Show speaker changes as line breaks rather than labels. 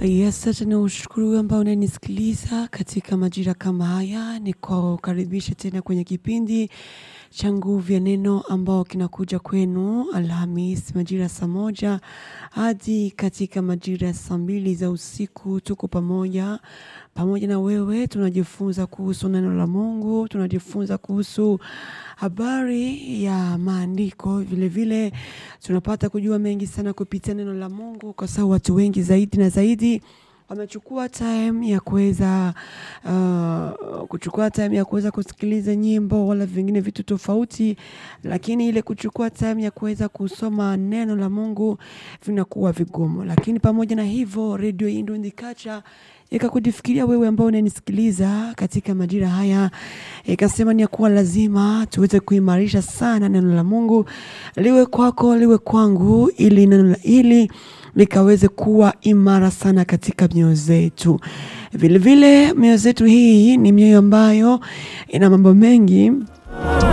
Yes, acha ni ushukuru ambao unanisikiliza katika majira kama haya, ni kukaribisha tena kwenye kipindi cha Nguvu ya Neno ambao kinakuja kwenu Alhamis majira saa moja hadi katika majira ya saa mbili za usiku. Tuko pamoja pamoja na wewe, tunajifunza kuhusu neno la Mungu, tunajifunza kuhusu habari ya maandiko. Vile vile tunapata kujua mengi sana kupitia neno la Mungu, kwa sababu watu wengi zaidi na zaidi wamechukua time ya kuweza uh, kuchukua time ya kuweza kusikiliza nyimbo wala vingine vitu tofauti, lakini ile kuchukua time ya kuweza kusoma neno la Mungu vinakuwa vigumu. Lakini pamoja na hivyo, Radio Indo Ndikacha ikakujifikiria wewe ambao unanisikiliza katika majira haya, ikasema ni ya kuwa lazima tuweze kuimarisha sana neno la Mungu liwe kwako liwe kwangu, ili neno la hili likaweze kuwa imara sana katika mioyo zetu. Vilevile mioyo zetu hii ni mioyo ambayo ina mambo mengi